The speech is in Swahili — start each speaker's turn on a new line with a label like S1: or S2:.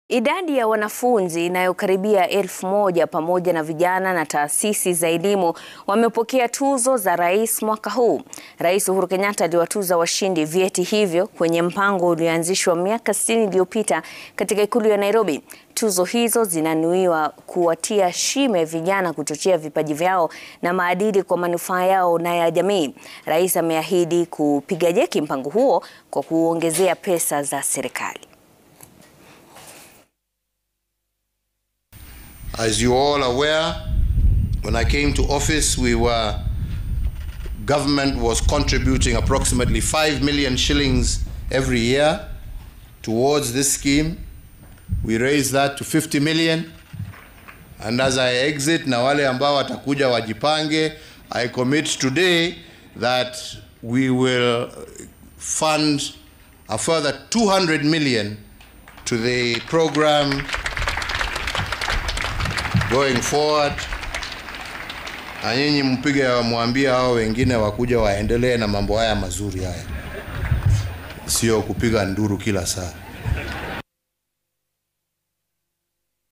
S1: Idadi ya wanafunzi inayokaribia elfu moja pamoja na vijana na taasisi za elimu wamepokea tuzo za rais mwaka huu. Rais Uhuru Kenyatta aliwatuza washindi vyeti hivyo kwenye mpango ulioanzishwa miaka 60 iliyopita katika ikulu ya Nairobi. Tuzo hizo zinanuiwa kuwatia shime vijana, kuchochea vipaji vyao na maadili kwa manufaa yao na ya jamii. Rais ameahidi kupiga jeki mpango huo kwa kuongezea pesa za serikali.
S2: As you all are aware, when I came to office, we were, government was contributing approximately 5 million shillings every year towards this scheme. We raised that to 50 million. And as I exit, na wale ambao watakuja wajipange, I commit today that we will fund a further 200 million to the program going forward, na nyinyi mpige mwambie hao wengine wakuja waendelee na mambo haya mazuri haya, sio kupiga nduru kila saa.